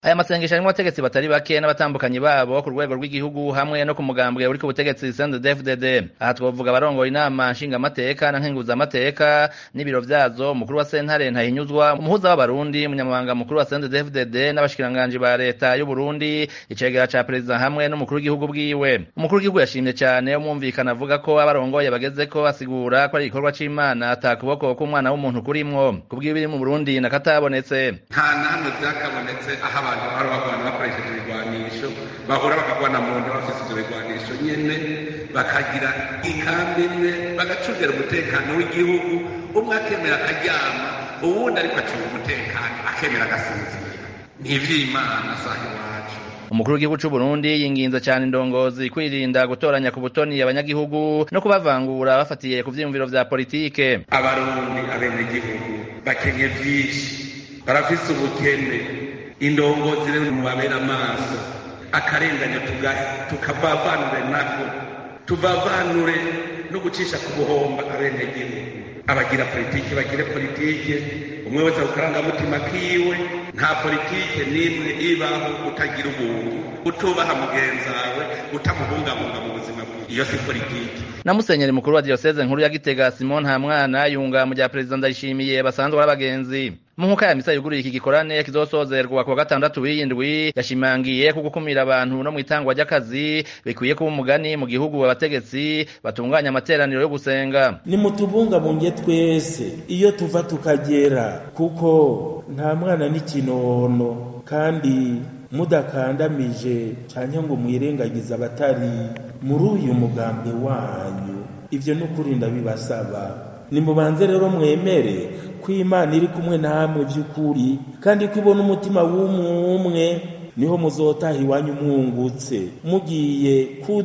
aya masengesho arimwo abategetsi batari bake n'abatambukanyi babo ku rwego rw'igihugu hamwe no ku mugambwe uri ku butegetsi CNDD-FDD aha twovuga abarongoye inama nshingamateka na nkenguzamateka n'ibiro vyazo umukuru wa sentare ntahinyuzwa umuhuza w'abarundi umunyamabanga mukuru wa CNDD-FDD n'abashikiranganji ba leta y'u Burundi icegera ca perezida hamwe n'umukuru w'igihugu bwiwe umukuru w'igihugu yashimye cane umwumvikana avuga ko abarongoye bagezeko asigura ko ari igikorwa c'imana ata kuboko k'umwana w'umuntu kurimwo kubw'ibiri mu Burundi nakatabonetse nta namwe vyakabonetse aho abantu bahora bagwana bakoresheje ibigwanisho bahora bakagwana mu nda bafise ivyo bigwanisho nyene bakagira ikambi imwe bagacungira umutekano w'igihugu umwe akemera akaryama uwundi ariko acunga umutekano akemera agasinzira ni ivy'imana saha iwacu umukuru w'igihugu c'u Burundi yinginze cane indongozi kwirinda gutoranya ku butoni abanyagihugu no kubavangura bafatiye ku vyiyumviro vya politike abarundi abenegihugu bakenye vyinshi barafise ubukene indongozi rero mubabera amaso akarenganya tukavavanure nako tuvavanure no gucisha ku buhomba abenegihugu abagira politike bagire politike umwe wese akukarangamutima kiwe nta politike n'imwe ibaho utagira ubuntu utubaha mugenzawe utamubungabunga mu buzima bwiwe iyo si politike na musenyeri mukuru wa diyoseze nkuru ya gitega simon ntamwana yunga mu rya perezida ndayishimiye basanzwe ari abagenzi mu nkuka ya misa yuguruye iki gikorane kizosozerwa kuwa gatandatu w'iyindwi yashimangiye ko gukumira abantu no mu itangwa ry'akazi bikwiye kuba umugani mu gihugu abategetsi batunganya amateraniro yo gusenga nimutubungabunge twese iyo tuva tukagera kuko nta mwana n'ikinono kandi mudakandamije canke ngo mwirengagize abatari muri uyu mugambi wanyu ivyo ni ukuri ndabibasaba nimubanze rero mwemere ko imana iri kumwe namwe by'ukuri kandi ko ibona umutima w'umwe niho muzotaha iwanyu mwungutse mugiye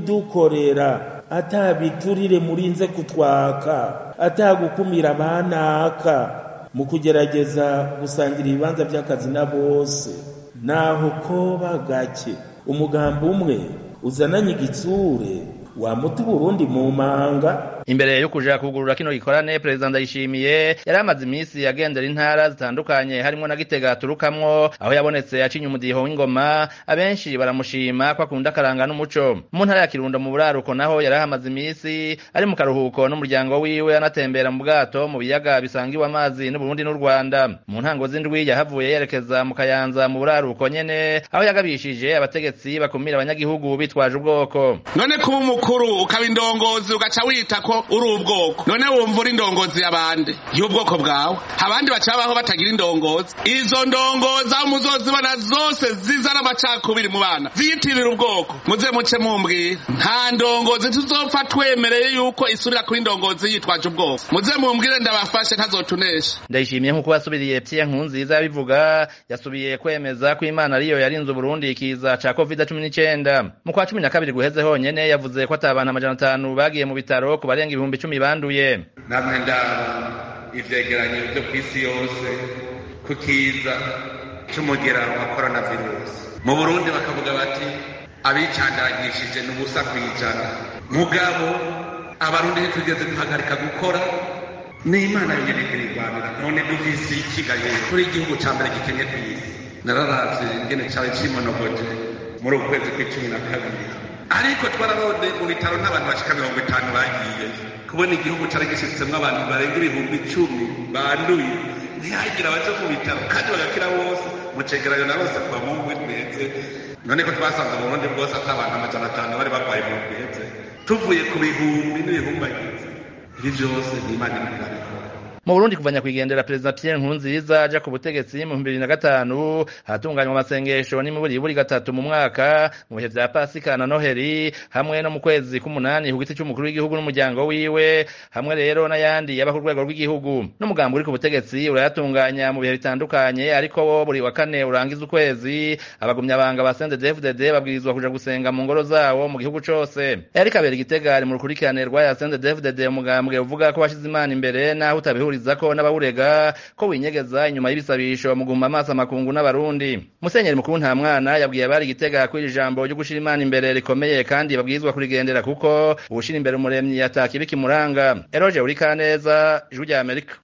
kudukorera atabiturire murinze kutwaka atagukumira abanaka mu kugerageza gusangira ibibanza by'akazi na bose naho koba gake umugambi umwe uzananye igitsure wamuta uburundi mu manga imbere yo kuja kugurura kino gikorane perezida ndayishimiye yari amaze iminsi agendera intara zitandukanye harimwo na gitega aturukamwo aho yabonetse acinye umudiho w'ingoma abenshi baramushima ko akunda akaranga n'umuco mu ntara ya kirundo mu buraruko naho yari ahamaze iminsi ari mu karuhuko n'umuryango wiwe anatembera mu bwato mu biyaga bisangiwe amazi n'uburundi n'u rwanda mu ntango z'indwi yahavuye yerekeza mu kayanza mu buraruko nyene aho yagabishije abategetsi bakumira abanyagihugu bitwaje ubwoko none kuba umukuru ukaba indongozi ugaca wita ko uri ubwoko none wumva uri indongozi y'abandi y'ubwoko bwawe abandi bacabaho batagira indongozi izo ndongozi aho muzozibona zose zizana amacakubiri mu bana ziyitirira ubwoko muze muce mumbwira nta ndongozi tuzopfa twemereye yuko isubira kuri indongozi yitwaje ubwoko muze mumbwire ndabafashe ntazotunesha ndayishimiye nk'uko yasubiriye Pierre Nkurunziza yabivuga yasubiye kwemeza ko Imana ariyo yarinze Burundi ikiza ca covid cumi n'icenda mu kwa cumi na kabiri guheze honyene yavuze ko ata abantu amajana atanu bagiye mu bitaro ku barenga ibihumbi icumi banduye namwe ndaba ivyegeranyo vyo kw'isi yose ku kiza c'umugera wa coronavirus mu burundi bakavuga bati abicandagishije ni ubusa kw'ijana mugabo abarundi ntitugeze duhagarika gukora ni imana yonyene irigwanira none dufise ikigaye kuri igihugu ca mbere gikenye kw'isi nararavye ingene cawe cimonogoje muri uku kwezi kw'icumi na kabiri ariko twararode mu bitaro n'abantu bashika mirongo itanu bagiye kubona igihugu cari gishitsemwo abantu barenga ibihumbi icumi banduye ntihagira abaje mu bitaro kandi bagakira bose mu cegeranyo narose kuva mu ngwi tweze none ko twasanze mu burundi bwose ata abantu amajana atanu bari barwaye mu tweze tuvuye ku bihumbi n'ibihumbagizi ibi vyose ni imana iriko irabikora mu Burundi kuva nyakwigendera perezida Pierre Nkurunziza aja ku butegetsi mu 2005 hatunganywa amasengesho n'imiburiburi gatatu mu mwaka mu bihe vya Pasika na Noheri hamwe no mu kwezi k'umunani ku giti c'umukuru w'igihugu n'umuryango wiwe hamwe rero n'ayandi yaba ku rwego rw'igihugu n'umugambi uri ku butegetsi urayatunganya mu bihe bitandukanye ariko wo buri wa kane urangiza ukwezi abagumyabanga ba CNDD-FDD babwirizwa kuja gusenga mu ngoro zawo mu gihugu cose Eric Kabera Igitega ari mu rukurikirane rwa ya CNDD-FDD umugambwe uvuga ko bashize imana imbere naho utabihuri ko n'abawurega ko winyegeza inyuma y'ibisabisho mu guhuma amaso amakungu n'abarundi musenyeri mukuru nta mwana yabwiye abari igitega ko iri jambo ryo gushira imana imbere rikomeye kandi babwirizwa kurigendera kuko uwushira imbere umuremyi ataka ibikimuranga eroje uri kaneza ijwi rya amerika